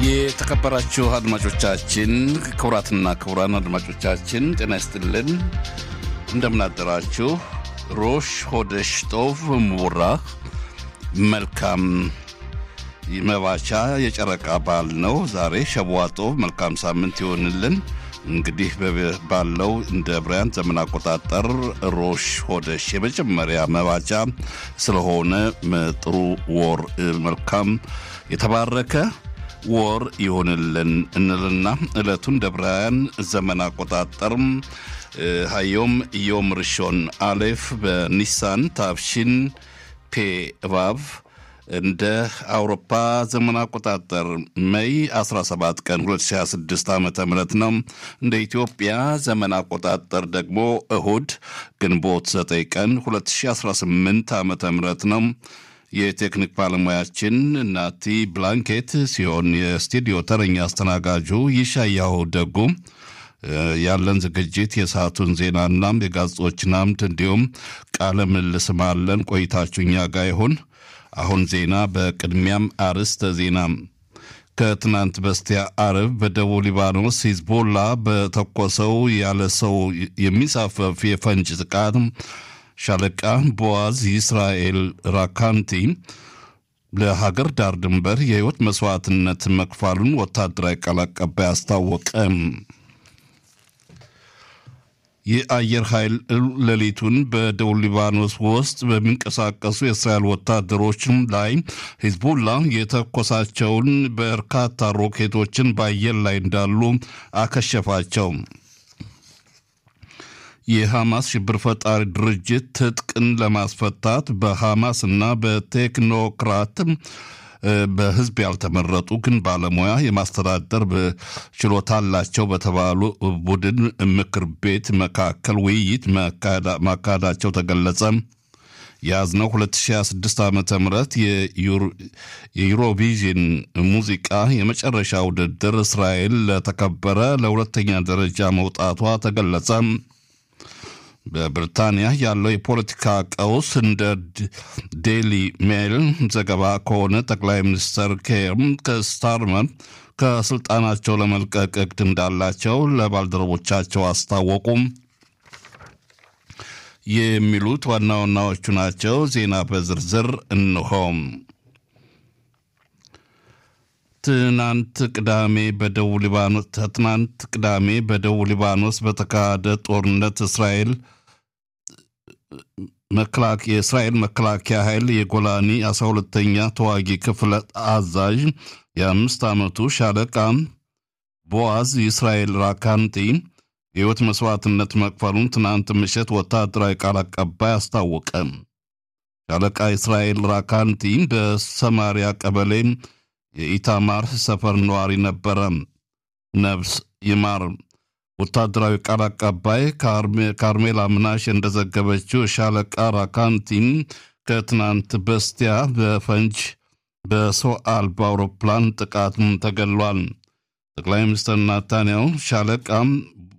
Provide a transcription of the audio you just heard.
የተከበራችሁ አድማጮቻችን ክቡራትና ክቡራን አድማጮቻችን ጤና ይስጥልን፣ እንደምናደራችሁ። ሮሽ ሆደሽ ጦቭ ምቡራ መልካም መባቻ የጨረቃ በዓል ነው ዛሬ ሸቧጦቭ። መልካም ሳምንት ይሆንልን። እንግዲህ ባለው እንደ ብራያን ዘመን አቆጣጠር ሮሽ ሆደሽ የመጀመሪያ መባቻ ስለሆነ ጥሩ ወር መልካም የተባረከ ወር ይሆንልን እንልና ዕለቱን እንደ ብራያን ዘመን አቆጣጠር ሀዮም ዮም ርሾን አሌፍ በኒሳን ታብሺን ፔ እባብ እንደ አውሮፓ ዘመን አቆጣጠር ሜይ 17 ቀን 2026 ዓ ም ነው። እንደ ኢትዮጵያ ዘመን አቆጣጠር ደግሞ እሁድ ግንቦት 9 ቀን 2018 ዓ ም ነው። የቴክኒክ ባለሙያችን ናቲ ብላንኬት ሲሆን የስቱዲዮ ተረኛ አስተናጋጁ ይሻያው ደጉ። ያለን ዝግጅት የሰዓቱን ዜናና የጋዜጦችን አምድ እንዲሁም ቃለ ምልልስም አለን። ቆይታችሁ እኛ ጋር ይሁን። አሁን ዜና፣ በቅድሚያም አርዕስተ ዜና። ከትናንት በስቲያ አርብ በደቡብ ሊባኖስ ሂዝቦላ በተኮሰው ያለ ሰው የሚሳፈፍ የፈንጅ ጥቃት ሻለቃ ቦዋዝ ይስራኤል ራካንቲ ለሀገር ዳር ድንበር የሕይወት መስዋዕትነት መክፋሉን ወታደራዊ ቃል አቀባይ አስታወቀ። የአየር ኃይል ሌሊቱን በደቡብ ሊባኖስ ውስጥ በሚንቀሳቀሱ የእስራኤል ወታደሮች ላይ ሂዝቡላ የተኮሳቸውን በርካታ ሮኬቶችን በአየር ላይ እንዳሉ አከሸፋቸው። የሐማስ ሽብር ፈጣሪ ድርጅት ትጥቅን ለማስፈታት በሐማስ እና በቴክኖክራት በህዝብ ያልተመረጡ ግን ባለሙያ የማስተዳደር ችሎታ አላቸው በተባሉ ቡድን ምክር ቤት መካከል ውይይት ማካሄዳቸው ተገለጸ። የያዝነው 2026 ዓ ም የዩሮቪዥን ሙዚቃ የመጨረሻ ውድድር እስራኤል ለተከበረ ለሁለተኛ ደረጃ መውጣቷ ተገለጸ። በብሪታንያ ያለው የፖለቲካ ቀውስ እንደ ዴሊ ሜል ዘገባ ከሆነ ጠቅላይ ሚኒስትር ኬር ከስታርመር ከስልጣናቸው ለመልቀቅ እቅድ እንዳላቸው ለባልደረቦቻቸው አስታወቁም። የሚሉት ዋና ዋናዎቹ ናቸው። ዜና በዝርዝር እንሆም። ትናንት ቅዳሜ በደቡብ ሊባኖስ ትናንት ቅዳሜ በደቡብ ሊባኖስ በተካሄደ ጦርነት እስራኤል የእስራኤል መከላከያ ኃይል የጎላኒ አስራ ሁለተኛ ተዋጊ ክፍለ አዛዥ የአምስት ዓመቱ ሻለቃ ቦዋዝ የእስራኤል ራካንቲ የሕይወት መስዋዕትነት መክፈሉን ትናንት ምሽት ወታደራዊ ቃል አቀባይ አስታወቀ። ሻለቃ እስራኤል ራካንቲ በሰማሪያ ቀበሌ የኢታማር ሰፈር ነዋሪ ነበረ። ነፍስ ይማር። ወታደራዊ ቃል አቀባይ ካርሜላ ምናሽ እንደዘገበችው ሻለቃ ራካንቲን ከትናንት በስቲያ በፈንጅ በሰው አልባ አውሮፕላን ጥቃት ተገሏል። ጠቅላይ ሚኒስትር ናታንያሁ ሻለቃ